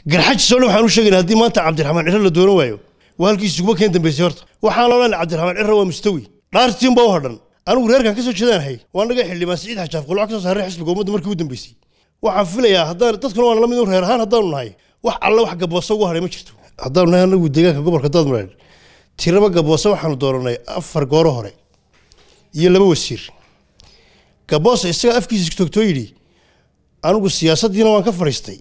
garxajisoo dhan waxaan u sheegayna haddii maanta cabdiraxmaan ciro la doonan waayo waa halkiisa uguma keen dambaysay horta waxaan odhan cabdiraxmaan ciro waa mustawi dhaartiin baa u hadhan anigu reerkan ka soo jeedaanahay waa naga xildhibaan siciid xajaaf qulco ka soo saaray xisbiga ummadda markii u dambeysay waxaan filayaa haddaan dadkuna waan la mid un reer ahaan haddaanu nahay wax alle wax gabooso ugu hadhay ma jirto haddaanu nahay anagu deegaanka gobolka daadmareer tiraba gabooso waxaanu dooranay afar gooro hore iyo laba wasiir gaboosa isagaa afkiisa toogtoo yidhi anigu siyaasaddiina waan ka fadhiistay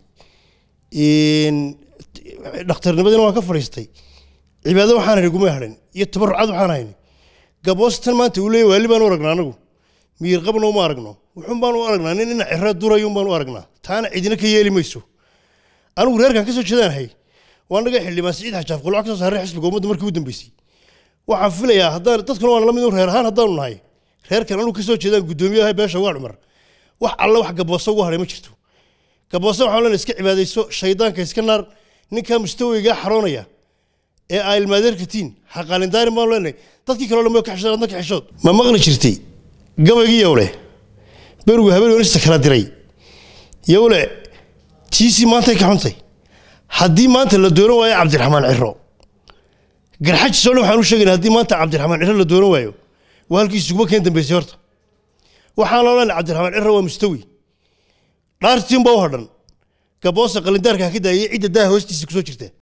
dhakhtarnimadiina waan ka fadhiistay cibaado waxaan hayn guma hadhin iyo tabarucad waxaan hayn gaboos tan maanta uu leeyahy waali baan u aragnaa anagu miyir qabna uma aragno wuxuun baan u aragnaa nin ina ciro durayun baan u aragnaa taana cidina ka yeeli mayso anigu reerkan ka soo jeedaanahay waa naga xildhibaan siciid xajaaf qulco ka soo saaray xisbiga ummadda markii u dambeysay waxaan filayaa haddaan dadkuna waan la mid un reer ahaan haddaanu nahay reerkan anigu ka soo jeedaan guddoomiyaha beesha waa cumar wax alle wax gabooso ugu hadhay ma jirto gabooso waxaan leenahay iska cibaadayso shaydaanka iska naar ninkaa mustawigaa xaroonaya ee aa ilmaadeerkatiin xaqaalindaarin baan leenahay dadkii kaloo dhan ka xishood adna ka xishood ma maqli jirtay gabaygii yowle berigu habeen wanista kala diray yowle tiisii maantay ka xuntay haddii maanta la doonan waayo cabdiraxmaan ciro garxajisoo dhan waxaan u sheegayna haddii maanta cabdiraxmaan ciro la doonan waayo waa halkiisa uguma keen dambaysay horta waxaan odhan cabdiraxmaan ciro waa mustawi dhaartiin baa u hadhan gaboosa qalindaarka ka daayay cidda daaha hoostiisa kusoo jirta